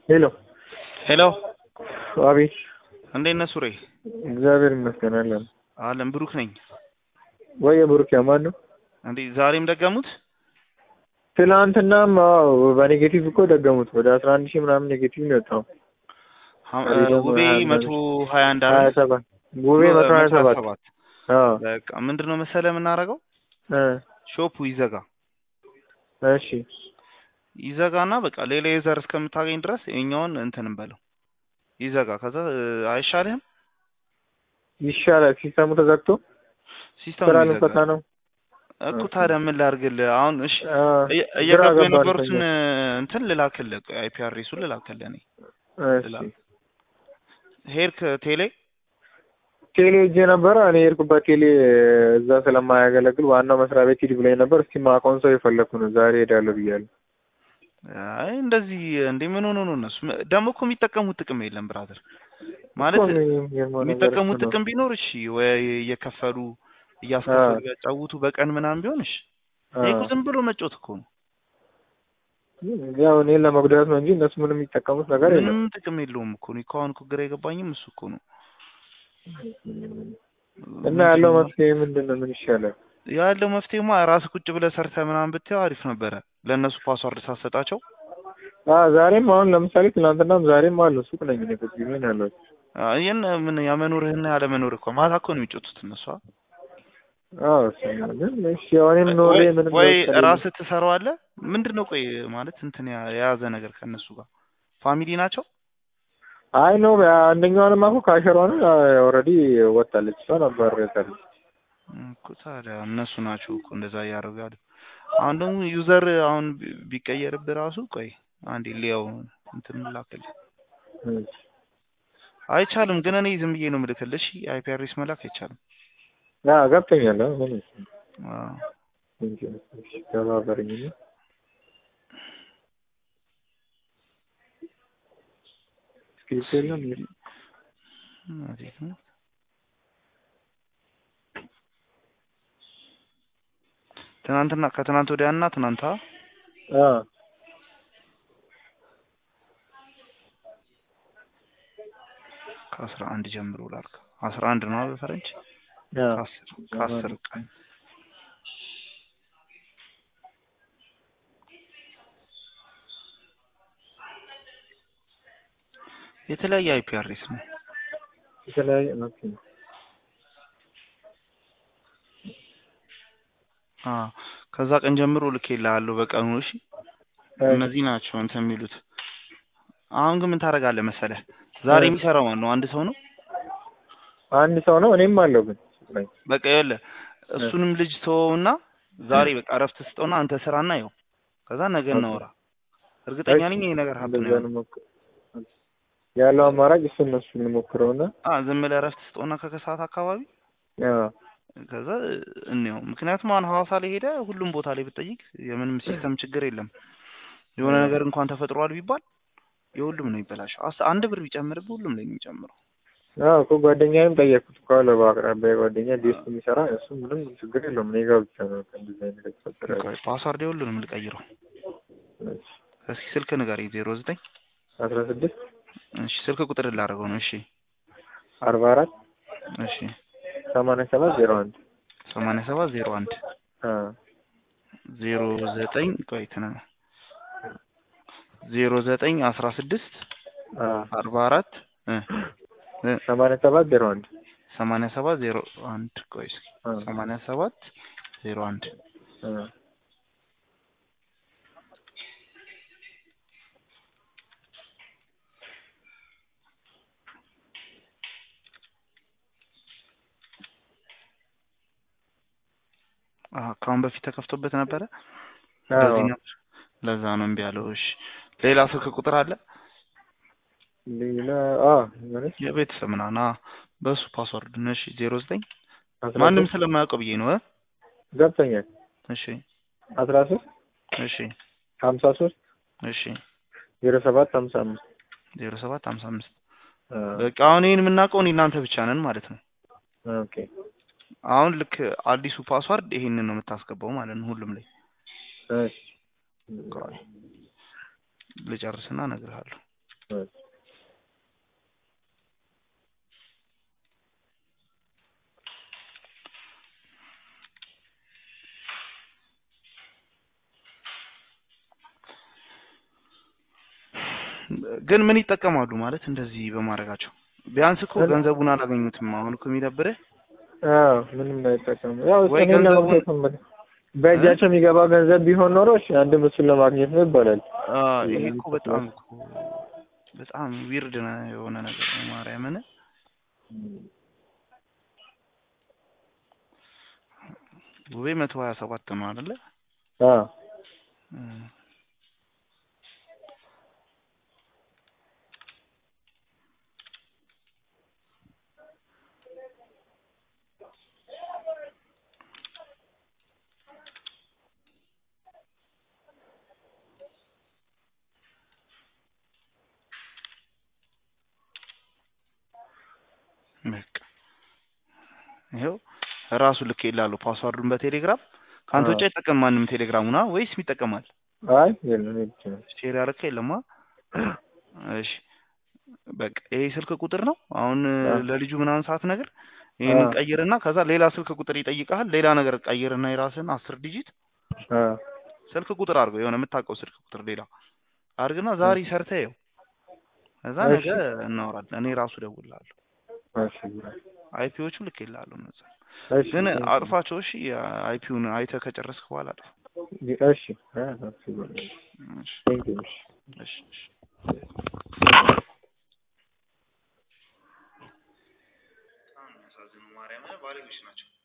ሄሎ ሄሎ አቤት። እንዴት ነህ ሱሬ? እግዚአብሔር ይመስገን አለን። አለም ብሩክ ነኝ። ወይ ብሩክ ማን ነው? እንዴ ዛሬም ደገሙት? ትናንትናም አዎ በኔጌቲቭ እኮ ደገሙት። ወደ አስራ አንድ ሺህ ምናምን ኔጌቲቭ ነው የወጣው። ውቤ መቶ ሀያ አንድ ሀያ ሰባት ውቤ መቶ ሀያ ሰባት አዎ በቃ ምንድን ነው መሰለህ የምናደርገው እ ሾፑ ይዘጋ እሺ ይዘጋና በቃ ሌላ ዩዘር እስከምታገኝ ድረስ የኛውን እንትን እንበለው ይዘጋ። ከዛ አይሻልህም? ይሻላል። ሲስተሙ ተዘግቶ ሲስተሙ ስራ ይዘጋ ልንፈታ ነው። እኮ ታዲያ ምን ላድርግልህ? አሁን እሺ አ፣ እየ- ግራ እየገቡ ገባን የነበሩትን ከኛ። እንትን ልላክልህ አይፒአርሱን ልላክልህ እኔ እሺ ሄድክ ቴሌ ቴሌ ሄጄ ነበረ። እኔ የሄድኩበት ቴሌ እዛ ስለማያገለግል ዋናው መስሪያ ቤት ሂድ ብሎኝ ነበር። እስኪ ማቆን ሰው የፈለግኩ ነው። ዛሬ ሄዳለሁ ብያለሁ። አይ እንደዚህ እንዴ ምን ሆኖ ነው እነሱ ም- ደግሞ እኮ የሚጠቀሙት ጥቅም የለም ብራዘር ማለት እኮ እኔ የሚገርመው ነገር የሚጠቀሙት እሱ ነው። ጥቅም ቢኖር እሺ ወይ እየከፈሉ እያስከፈሉ ያጫውቱ በቀን ምናምን ቢሆን እሺ ይሄ እኮ ዝም ብሎ መጮት እኮ ነው ያው እኔን ለመጉዳት ነው እንጂ እነሱ ምንም የሚጠቀሙት ነገር የለም። ምንም ጥቅም የለውም እኮ ነው ከአሁን እኮ ግራ የገባኝም እሱ እኮ ነው እና ያለው መፍትሄ ምንድን ነው? ምን ይሻላል? ያለው መፍትሄማ ራስ ቁጭ ብለህ ሰርተህ ምናምን ብትይው አሪፍ ነበረ ለእነሱ ፓስዋርድ ሳሰጣቸው አ ዛሬም አሁን ለምሳሌ ትናንትናም ዛሬም አሉ ሱቅ ነኝ እኔ ቁጭ ብዬ ነው ያለሁት። ይህን ምን ያመኖርህና ያለመኖርህ እኮ ማታ እኮ ነው የሚጮቱት እነሱ አ? አዎ እሱማ ግን እሺ ያው እኔም ኖሬ ወይ- ምንም ወይ ለውጥ ከሌለ- ራስህ ትሰራዋለህ ምንድን ነው ቆይ ማለት እንትን ያ- የያዘ ነገር ከእነሱ ጋር ፋሚሊ ናቸው አይ ነው አንደኛዋንም እኮ ካሸሯን ኦልሬዲ ወጣለች። እሷ ነበር ያለች እኮ ታዲያ እነሱ ናቸው እኮ እንደዛ እያደረጉ ያሉ። አሁን ደግሞ ዩዘር አሁን ቢ- ቢቀየርብህ ራሱ ቆይ አንዴ ሊያው እንትን ላክልህ አይቻልም። ግን እኔ ዝም ብዬ ነው የምልክልህ። እሺ አይፒአርኤስ መላክ አይቻልም። ያ ገብቶኛል። አዎ ምን አዎ እንጂ እሺ ተባበረኝ እና ስክሪፕት የለም እንዴ? እንዴት ነው? ትናንትና ከትናንት ወዲያና ትናንታ አ ከአስራ አንድ ጀምሮ ላልክ አስራ አንድ ነው በፈረንጅ ያ ከአስር ከአስር ቀን የተለያየ አይፒአርኤስ ነው። የተለያየ ኦኬ አ ከዛ ቀን ጀምሮ ልኬልሃለሁ በቀኑ። እሺ እነዚህ ናቸው እንትን የሚሉት። አሁን ግን ምን ታደርጋለህ መሰለህ? ዛሬ የሚሰራው ማን ነው? አንድ ሰው ነው። አንድ ሰው ነው። እኔም አለው ግን ሱቅ ላይ በቃ ይኸውልህ እሱንም ልጅ ተወውና ዛሬ በቃ እረፍት ስጠውና አንተ ስራና ይኸው ከዛ ነገ እናወራ። እርግጠኛ ነኝ ይሄ ነገር ሀብት እንደዛ ነው። እንሞክር። ያለው አማራጭ እሱ እነሱ እንሞክረውና አ ዝም ብለህ እረፍት ስጠውና ከከሰዓት አካባቢ ያ ከዛ እንየው። ምክንያቱም አሁን ሐዋሳ ላይ ሄደ ሁሉም ቦታ ላይ ብትጠይቅ የምንም ሲስተም ችግር የለም። የሆነ ነገር እንኳን ተፈጥሯል ቢባል የሁሉም ነው ይበላሸው። አስ አንድ ብር ቢጨምርብህ ሁሉም ላይ ነው የሚጨምረው። አዎ እኮ ጓደኛዬም ጠየቅኩት እኮ አለ በአቅራቢያ ጓደኛ ዴስክ የሚሰራ እሱ ምንም ችግር የለውም እኔ ጋር ብቻ ነው እንደዚህ አይነት የተፈጠረ ቆይ ፓስዋርድ የሁሉንም ልቀይረው። እስኪ ስልክ ንገረኝ። ዜሮ ዘጠኝ አስራ ስድስት እሺ ስልክ ቁጥር ላደርገው ነው። እሺ አርባ አራት እሺ ሰማንያ ሰባት ዜሮ አንድ ሰማንያ ሰባት ዜሮ አንድ አ ዜሮ ዘጠኝ ቆይ ትና ዜሮ ዘጠኝ አስራ ስድስት አ አርባ አራት እ እ ሰማንያ ሰባት ዜሮ አንድ ሰማንያ ሰባት ዜሮ አንድ ቆይ እስኪ አ ሰማንያ ሰባት ዜሮ አንድ አ አሀ ከአሁን በፊት ተከፍቶበት ነበረ። አዎ በዚህ ነበር ለዛ ነው እምቢ ያለው። እሺ ሌላ ስልክ ቁጥር አለ ሌላ አ ማለት የቤተሰብ ምናምን አ በሱ ፓስወርድ ነው። እሺ ዜሮ ዘጠኝ አስራ ማንም ሶስት ስለማያውቀው ብዬ ነው እ ገብቶኛል እሺ አስራ ሶስት እሺ ሀምሳ ሶስት እሺ ዜሮ ሰባት ሀምሳ አምስት ዜሮ ሰባት ሀምሳ አምስት አ በቃ አሁን ይህን የምናውቀው እኔ እናንተ ብቻ ነን ማለት ነው። ኦኬ አሁን ልክ አዲሱ ፓስዋርድ ይሄንን ነው የምታስገባው ማለት ነው ሁሉም ላይ እሺ ልጨርስና እነግርሃለሁ። እሺ ግን ምን ይጠቀማሉ ማለት እንደዚህ በማድረጋቸው? ቢያንስ እኮ ገንዘቡን አላገኙትም። አሁን እኮ የሚደብርህ አዎ ምንም አይጠቀሙ። ያው ወይ እኔን ገንዘቡን- ለማግኘት ነው የምልህ። በእጃቸው የሚገባ ገንዘብ ቢሆን ኖሮ እሺ አንድም እሱን ለማግኘት ነው ይባላል። አ ይሄ እኮ በጣም እኮ በጣም ዊርድ የሆነ ነገር ነው። ማርያምን ውቤ መቶ ሀያ ሰባት ነው አይደለ? አዎ እም። በቃ ይኸው ራሱ ልክ ይላሉ ፓስዋርዱን በቴሌግራም ከአንተ አዎ። ውጭ አይጠቀም ማንም ቴሌግራሙና ወይስ ይጠቀማል? አይ የለም እኔ ብቻ ነኝ። ሼር ያደረከ የለማ? እሺ በቃ ይሄ ስልክ ቁጥር ነው። አሁን አዎ። ለልጁ ምናምን ሰዓት ነገር ይሄንን አዎ። ቀይርና ከዛ ሌላ ስልክ ቁጥር ይጠይቃል። ሌላ ነገር ቀይርና የራስን አስር ዲጂት አዎ ስልክ ቁጥር አድርገው የሆነ የምታውቀው ስልክ ቁጥር ሌላ አድርግና ዛሬ ሰርተህ ይኸው ከዛ እሺ። ነገ እናወራለን። እኔ ራሱ እደውልልሃለሁ። እሺ አይፒዎቹ ልክ ይላሉ እነዛ እሺ ግን እሺ አጥፋቸው። እሺ አይፒውን አይተህ ከጨረስክ በኋላ አጥፋ። እሺ አ እሺ እሺ ቴንክ ዩ እሺ እሺ እሺ በጣም የሚያሳዝኑ ማርያምን ባለጌዎች ናቸው።